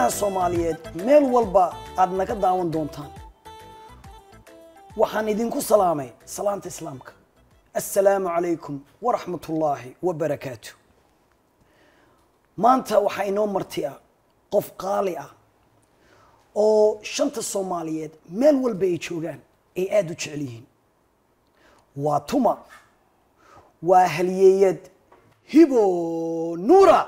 dadweynaha soomaaliyeed meel walba aad naga daawan doontaan waxaan idinku salaamay salaanta islaamka assalaamu calaykum waraxmat ullaahi wabarakaatu maanta waxaa inoo marti ah qof qaali ah oo shanta soomaaliyeed meel walba ay joogaan ay aada u jecel yihiin waa tuma waa halyeeyad hibo nuura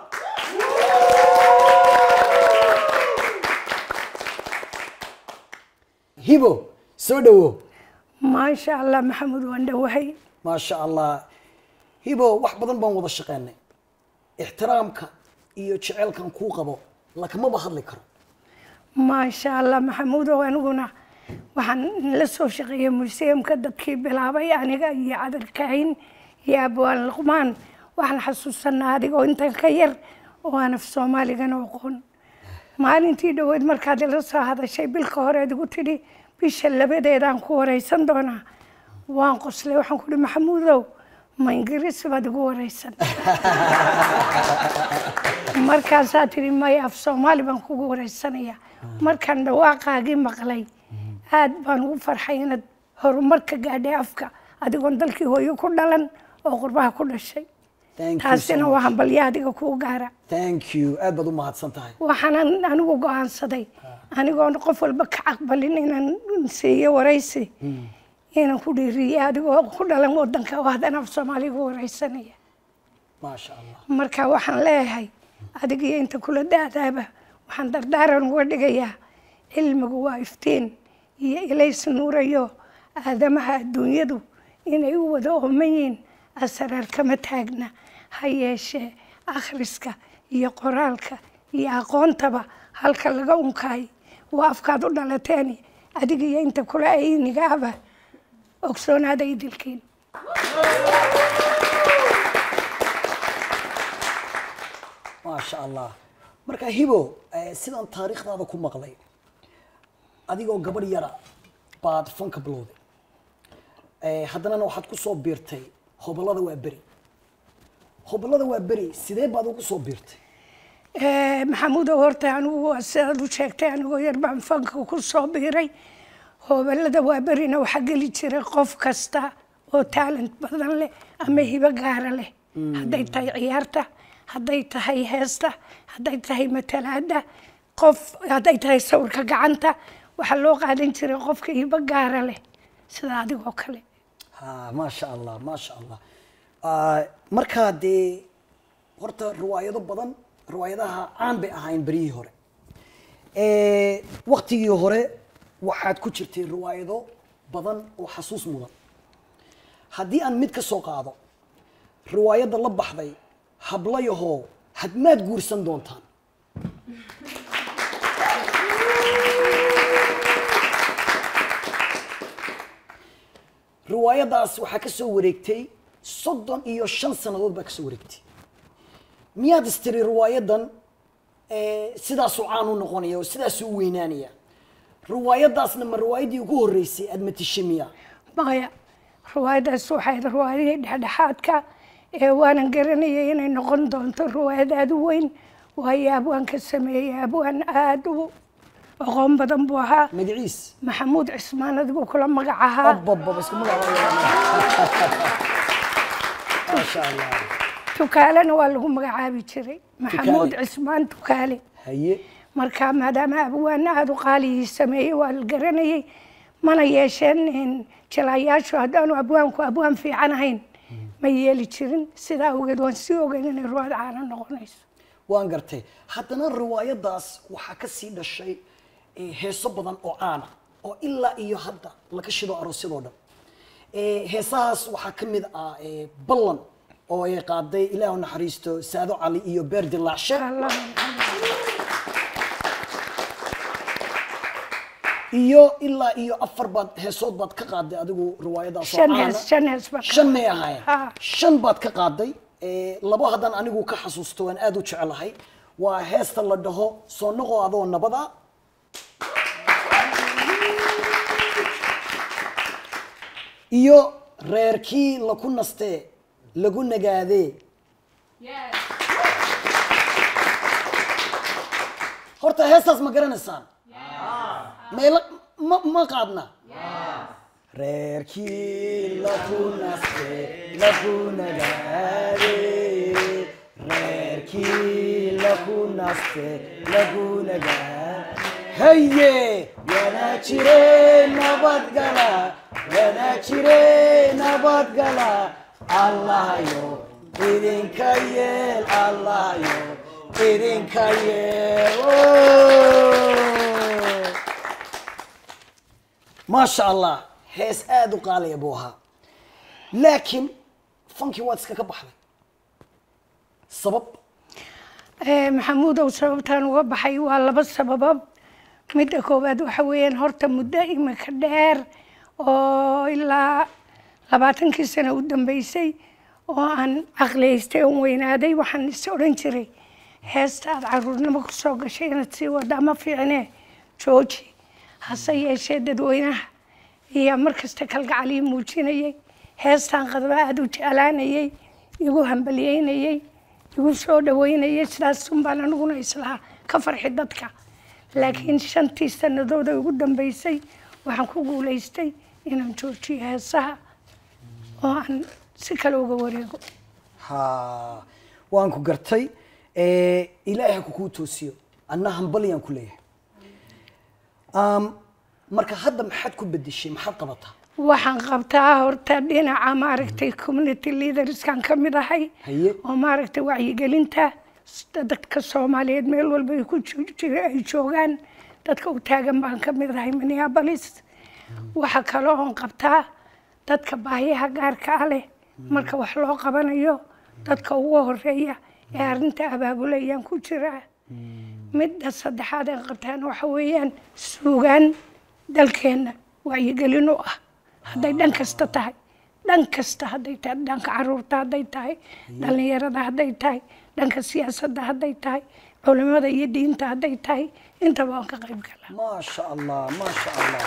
hibo soo dhawo maasha allah maxamuud waan dhowahay maasha allah hibo wax badan baan wada shaqeynay ixtiraamka iyo jeceylkan kuu qabo lakamaba hadli karo maasha allah maxamuudow aniguna waxaan la soo shaqeeyey museumka dadkii bilaabay aniga iyo cadarkayn iyo abwaan luqmaan waxaan xasuusanaa adigoo intan ka yar oo aan af soomaaligana aqoon maalintii dhoweed markaad ila soo hadashay bilka horeed igu tidhi bisha labadeedaan ku wareysan doonaa waan qoslay waxaan ku ihi maxamuudow ma ingiriis baad igu wareysan markaasaa tidhi maya af soomaali baan kugu wareysanaya markaan dhawaaqaagii maqlay aad baan ugu farxay inaad horumarka gaadhay afka adigoon dalkii hooyo ku dhalan oo qurbaha ku dhashay Thank you so taasina much. waa hambalyo adiga kuu gaara thank you aad baad u mahadsan tahay waxaanan anigu go-aansaday anigoon qof walba ka caqbalin inaan siiyo waraysi inaan ku dhiiriyo adigoo ku dhalan wadanka oo haddana af soomaaliga wareysanaya maasha allah marka waxaan leeyahay adiga iyo inta kula daadaaba waxaan dardaaran uga dhigayaa cilmigu waa iftiin iyo ilays nuurayo aadamaha adduunyadu inay u wada ooman yihiin asraar kama taagna ha yeeshee akhriska iyo qoraalka iyo aqoontaba halka laga unkaay waa afkaad u dhalateen adiga iyo inta kula aynigaaba ogsoonaada idilkiin maasha allah marka hibo eh, sidaan taariikhdaada ku maqlay adigoo gabadh yara baad fanka bilowday Eh, haddanana waxaad ku soo biirtay hobolada waa beri hobolada waa beri sidee baad ugu soo biirtay Eh, maxamuudow horta anigu waa sidaad u sheegtay anigoo yar baan fanka ku soo biiray hoobalada waa berina waxaa geli jiray qof kasta oo talent badan leh ama hibo gaara leh hadday tahay ciyaarta hadday tahay heesta hadday tahay matalaada qof hadday tahay sawirka gacanta waxaa loo qaadan jiray qofka hibo gaara leh sida adigoo kale ha maasha allah maasha allah Ah, markaa dee horta riwaayado badan riwaayadaha caan bay ahaayeen beryihii hore Eh, waktigii hore waxaad ku jirtay riwaayado badan oo xasuus mudan haddii aan mid ka soo qaado riwaayadda la baxday hablayahoo hadmaad guursan doontaan riwaayadaas waxaa ka soo wareegtay soddon iyo shan sannadood baa ka soo wareegtay miyaad istiri riwaayadan eh, sidaasuu caan u noqonaya oo sidaasuu u weynaanaya riwaayadaasna ma riwaayaddii ugu horreysay aad matishay miya maya riwaayadaas waxay ahayd riwaayadihii dhexdhexaadka ee waanan garanayay inay noqon doonto riwaayad aada u weyn waayo abwaan ka sameeyey abwaan aada u aqoon badan buu ahaa magaciis maxamuud cismaan adigu kula magac ahaa abababa isku magac maasha allah tukaalena waa lagu magacaabi jiray maxamuud Tukaale. cismaan tukaale haye marka maadaama abwaan aada u qaaligii sameeyey waa la garanayay mana yeesheen in jilayaashu haddaanu abwaanku abwaan fiican ahayn ma yeeli jirin sidaa awgeed waan sii ogeyn inay ruwaad caana noqonayso waan gartay haddana riwaayadaas waxaa ka sii dhashay eh, heeso badan oo caana oo ilaa iyo hadda laga shido aroosyadoo dhan Eh, heesahaas waxaa ka mid ah eh, ballan oo ay qaaday ilaahu naxariisto saado cali iyo beer dilaacshe Allah iyo ilaa iyo afar baad heesood baad ka qaaday adigu riwaayadaas oo shan caana. hees shan hees baa shan may ahaayeen Ha. shan baad ka qaaday Eh, labo haddaan anigu ka xasuusto waan aada u jecelahay waa heesta la dhaho soo noqo adoo nabada iyo reerkii laku nastee lagu nagaadee horta horta heestaas ma garanaysaan meela ma ma qaadna reerkii laku naste laku nagaade reerkii laku naste laku nagaade haye yana jire nabadgala yana jire nabadgala allahayo idinka yeel allahayo idinka yeel maasha allah hees aada u qaalaya buu ahaa laakiin fankii waad iska ka baxday sabab Eh, maxamuudow sababtaan uga baxay waa laba sababood midda koowaad waxa weeyaan horta muddo imika dheer oo ilaa labaatankii sano u dambeysay oo aan caqliyaystay oon weynaaday waxaan is odhan jiray heesta aad caruurnimo ku soo gashay inaad sii wada ma fiicne jooji hase yeeshee dadweynaha ayaa markasta kalgacalii muujinayay heestaan qadba aada u jeclaanayay igu hambalyeynayay igu soo dhaweynayay sidaas unbaan aniguna islahaa ka farxi dadka laakiin shantii sannadood ee ugu dambeysay waxaan ku guulaystay inaan joojiyo heesaha oo aan si kale uga wareego ha waan ku gartay Eh, ilaahay ha kukuu toosiyo anna hambalyaan ku leeyahay Um, marka hadda maxaad ku bedeshay maxaad qabataa waxaan qabtaa horta dhinaca maaragtay community leaderskan ka mid ahay Haye. oo maaragtay wacyigelinta s- dadka soomaaliyeed meel walba ay ku ju- jira- ay joogaan dadka u taagan baan ka mid ahay minneapolis waxa kale oon qabtaa dadka baahiyaha gaarka ah leh marka wax loo qabanayo dadka ugu horeeya ee arrinta abaabulayaan ku jiraa midda saddexaad ee qabtaan waxa weeyaan suugaan dalkeenna wacyigelin u ah hadday dhan kasta tahay dhan kasta hadday tahay dhanka caruurta hadday tahay dhallinyarada hadday tahay dhanka siyaasadda hadday tahay culimada iyo diinta hadday tahay intaba waan ka qayb galaa maasha allah maasha allah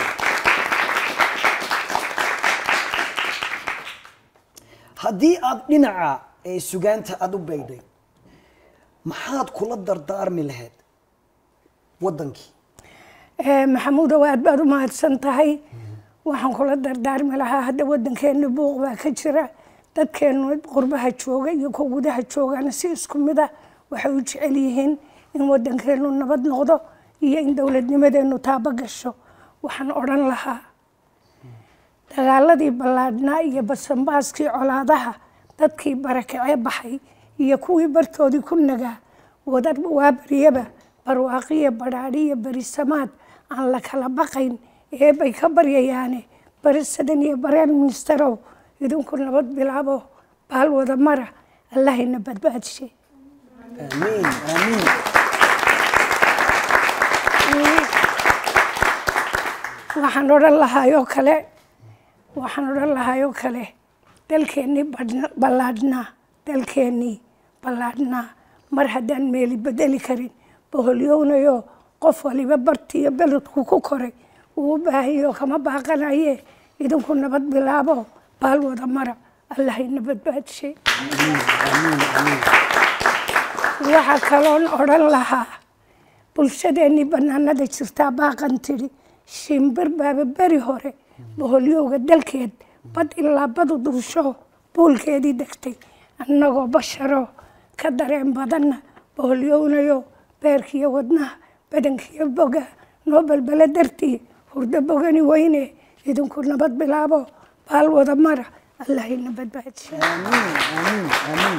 haddii aad dhinaca ee sugaanta aada u beegday maxaad kula dardaarmi lahayd waddankii Eh, maxamuudow aad baad u mahadsan tahay waxaan kula dardaarmi lahaa hadda waddankeena buuq baa ka jira dadkeenu qurbaha jooga iyo kuwa gudaha joogana si isku mid ah waxay u jecel yihiin in waddankeenu nabad noqdo iyo in dowladnimadeenu taabo gasho waxaan odhan lahaa dagaaladii ballaadhnaa iyo basanbaaskii colaadaha dadkii barakacee baxay iyo kuwii bartoodii ku nagaa wadar waa baryaba barwaaqiyo badhaadhiyo berisamaad aan la kala baqayn ee bay ka baryayaane barisadan iyo bareen ministerow idinku nabad bilaabo baal wada mara allahayna badbaadshe aamiin aamiin waxaan odhan lahaayoo kale waxaan odhan lahaayoo kale dalkeennii badhna- ballaadhnaa dalkeennii ballaadhnaa mar haddaan meeli bedeli karin boholyownayo qof waliba barti iyo beledku ku koray uu u baahanyaho kama baaqanaye idinku nabad bilaabo baal wada mara allahayna badbaadshe waxaa kaloon odhan lahaa bulshadeennii bannaanada jirtaa baaqan tidhi shimbir baaba beri hore boholyowga dalkeed bad ilaa badu duusho buulkeedii degtay annagoo basharo ka dareen badanna boholyownayo beerkiyo wadnaha badankiyo boga noo balbala dartii hurdo bogani weyne idinku nabad bilaabo baal wada mara allahayna badbaadshe aamiin aamiin aamiin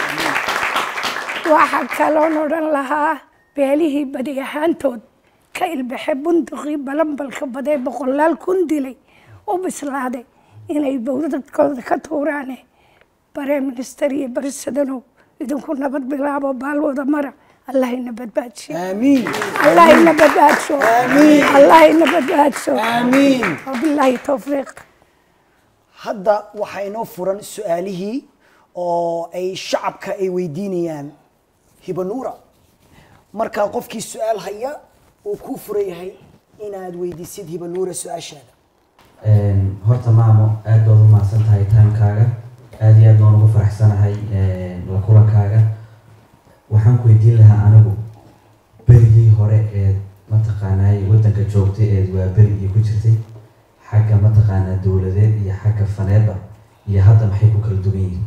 waxaa kaloon odhan lahaa beelihii badi ahaantood ka ilbaxe bunduqii balambalka badee boqolaal kun dilay u bislaaday inay bowladkooda ka tuuraane bareen minister iyo barisadanow idinku nabad bilaabo baalwada mara allahayna badbaadsho aamiin allahayna badbaadsho Aamiin. allahayna badbaadsho aamiin wabilaahi towfiiq hadda waxaa inoo furan su-aalihii oo ay shacabka ay weydiinayaan hibanuura markaa qofkii su-aal haya uu kuu furan yahay inaad weydiisid hibanuura su-aashaada Een, horta maamo aad baad u mahadsan tahay timekaaga aad iyo aad baan ugu faraxsanahay een, la kulankaaga waxaan ku weydiin lahaa anigu berigii hore waa beri iyo ku jirtay xagga mataqaanaa dowladeed iyo xagga faneedba iyo hadda maxay ku kala duwan yihiin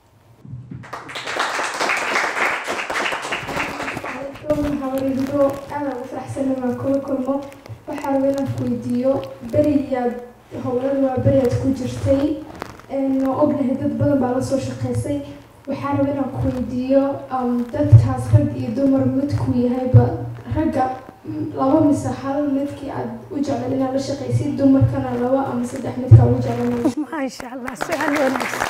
hawarido aada ugu faraxsana waan kula kulmo waxaa raba inaan ku weydiiyo beriyaad howlada waa beriyaad ku jirtay oo ognahay dad badan baa la soo shaqeysay waxaa raba inaan ku weydiiyo dadkaas rag iyo dumar midku yahayba ragga laba mise hal midkii aad u jeclan inaad la shaqaysid dumarkana laba ama saddex midkaa ugu jeclan maasha allah su-aal wanaagsan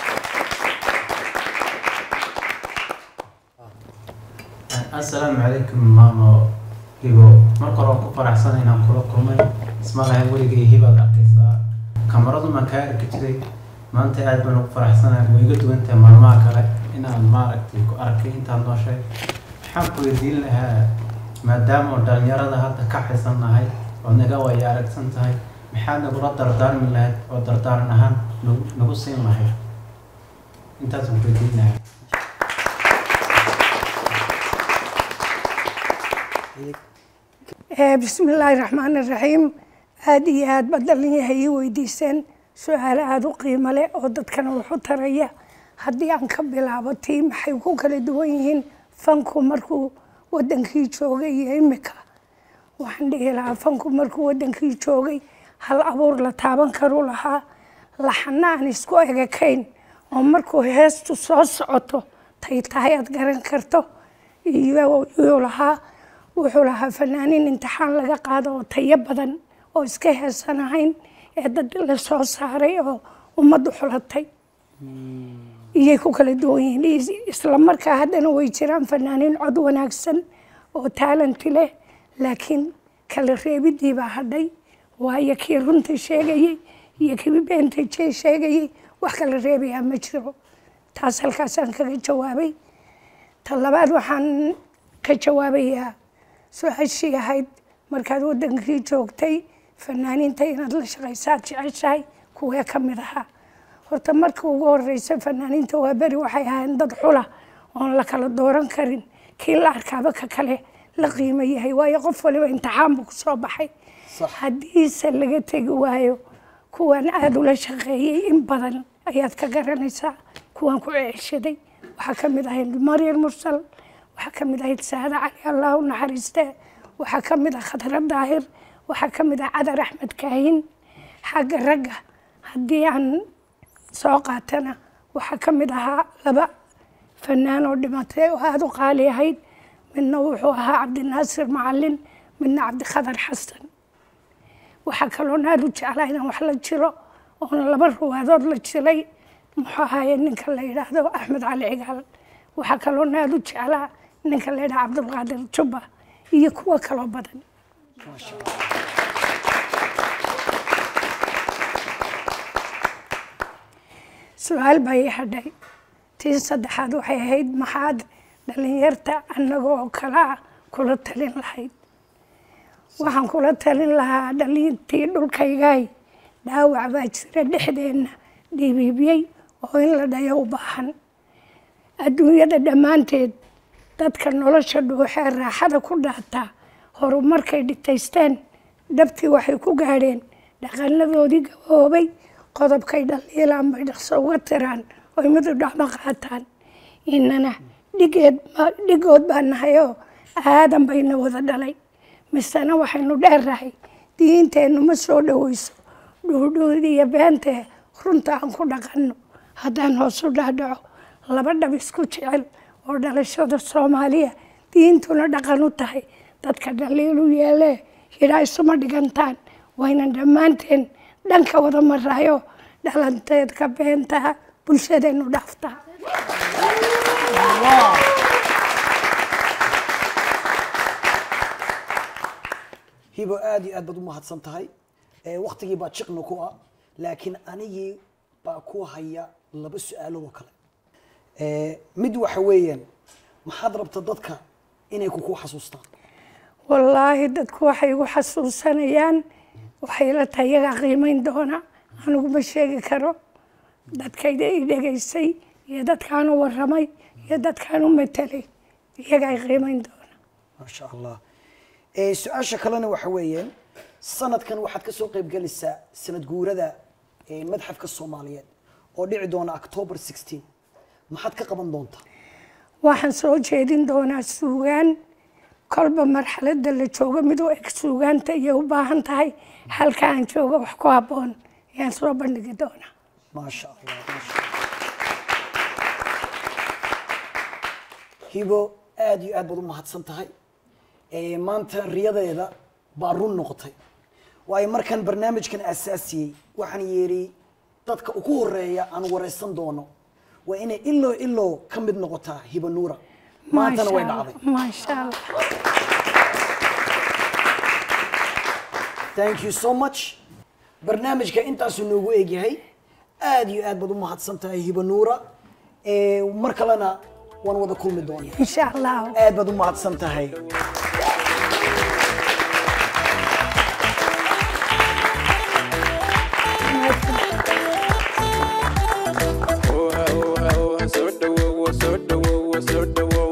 asalaamu calaykum maamo hibo marka hore waan ku faraxsanay inaan kula kulmay isma lahayn weligay hibaad arkaysaa kamaradu maan kaa arki jiray maanta aad baan ugu faraxsanahay way iga duwan tahay maalmaha kale inaan maaragtay ku arkay intaan nooshay waxaan ku weydiin lahaa maadaama oo dhalinyarada hadda ka xisan nahay oo naga waya aragsan tahay maxaad nagula dardaarmi lahayd oo dardaaran ahaan nagu nagu siin lahayd intaasaan ku weydiin lahaa bismi illaahi raxmaan iraxiim aada iyo aad baad dhalinyahay ii weydiiseen su-aalo aada u qiimo leh oo dadkana waxu taraya haddii aan ka bilaabo tii maxay ku kala duwan yihiin fanku markuu wadankii joogay iyo imika waxaan dhihi lahaa fanku markuu wadankii joogay hal abuur la taaban karu lahaa laxana aan isku egakayn oo markuu heestu soo socoto tay tahay aad garan karto iyuu lahaa wuxuu lahaa fanaaniin imtixaan laga qaado oo tayo badan oo iska heesan ahayn ee dad la soo saaray oo ummaddu xulatay iyay ku kala duwan yihiin isla markaa haddana way jiraan fanaaniin cod wanaagsan oo taalanti leh laakiin kala reebidii baa hadhay waayo kii runta sheegayey iyo kii beenta jee sheegayey wax kala reebayaa ma jiro taas halkaasaan kaga jawaabay ta labaad waxaan ka jawaabayaa su-aashii ahayd markaad wadankii joogtay fanaaniinta inaad la shaqaysaad jeceshahay kuwee ka mid ahaa horta marka ugu horeysa fanaaniinta waa beri waxay ahaayeen dad xula oon la kala dooran karin kii la arkaaba ka kale la qiimo yahay waayo qof waliba imtixaanbu ku soo baxay haddiise laga tegi waayo kuwan aada ula shaqeeyey in badan ayaad ka garanaysaa kuwan ku ceeshaday waxaa ka mid ahayd maryar mursal waxaa ka mid ahayd saada cali allah u naxariiste waxaa ka mid ah khadra daahir waxaa ka mid ah cadar axmed kaahin xagga ragga haddii aan soo qaatana waxaa ka mid ahaa laba fanaan oo dhimatay oo aada u qaali ahayd midna wuxuu ahaa cabdinaasir macalin midna cabdikhadar xasan waxaa kaloon aada u jeclaa inaan wax la jiro oona laba ruwaadood la jiray muxuu ahaaye ninka la yidhaahdo axmed cali cigaal waxaa kaloon aada u jeclaa ninka la yidhaha cabdulqaadir jubba iyo kuwo kaloo badan su-aal baa ii hadhay tii saddexaad waxay ahayd maxaad dhalinyarta annagoo kala ah kula talin lahayd waxaan kula talin lahaa dhalintii dhulkaygaay dhaawac baa jira dhexdeenna dhibiibyey oo in la dhayo u baahan adduunyada dhammaanteed dadka nolosha dhuuxee raaxada ku dhaataa horumarkay dhitaysteen dhabtii waxay ku gaadheen dhaqanadoodii gaboobay qodobkay dhaliilaan bay dhaqso uga tiraan oy midu dhacmo qaataan inana dhigeed dhigood baa nahayoo aadan bayna wada dhalay misena waxaynu dheernahay diinteennu ma soo dhoweyso dhuudhuud iyo beentee runta aan ku dhaqanno haddaan hoosu dhaadhaco laba dhab isku jecel oo dhalashada soomaaliya diintuna dhaqan u tahay dadka dhaliilu yeelee yidhaa isuma dhigantaan waynan dhammaanteen dhanka wada maraayo dhalanteedka beentaha bulshadeennu dhaaftaa hibo aada iyo aad baad u mahadsan tahay waktigii baa jiqna ku ah laakiin anigii baa ku haya laba su-aalood oo kale mid waxa weeyaan maxaad rabta dadka inay kuku xasuustaan wallaahi dadku waxay igu xasuusanayaan waxay la tahay iyagaa qiimeyn doona anigu ma sheegi karo dadkayda i dhegaysay iyo dadkaan u waramay iyo dadkaan u matelay iyagaa i qiimeyn doona maasha allah su-aasha kalena waxa weeyaan sanadkan waxaad ka soo qaybgelaysaa sanad guurada ee, madxafka soomaaliyeed oo dhici doona october 16 maxaad ka qaban doontaa waxaan soo jeedin doonaa suugaan kolba marxaladda la joogo mid u eg suugaanta iyo u baahan tahay halka aan joogo wax ku habboon ayaan soo bandhigi doonaa maasha allah maasha allah hibo aad iyo aad baad u mahadsan tahay Ee, maanta riyadeeda baa run noqotay waayo markaan barnaamijkan asaasiyey waxaan yeedhi dadka ugu horeeya aan wareysan doono waa inay iloo iloo ka mid noqotaa hibo nuura maantana way Maasha dhacday Allah, maasha allah thank you so much barnaamijka intaasuu noogu egyahay aad iyo aad baad u mahadsan tahay hibo nuura Ee, mar kalena waan wada kulmi doonaa insha allah aad baad u mahadsan tahay Oha, oha, oha, soo dhawow, soo dhawow, soo dhawow.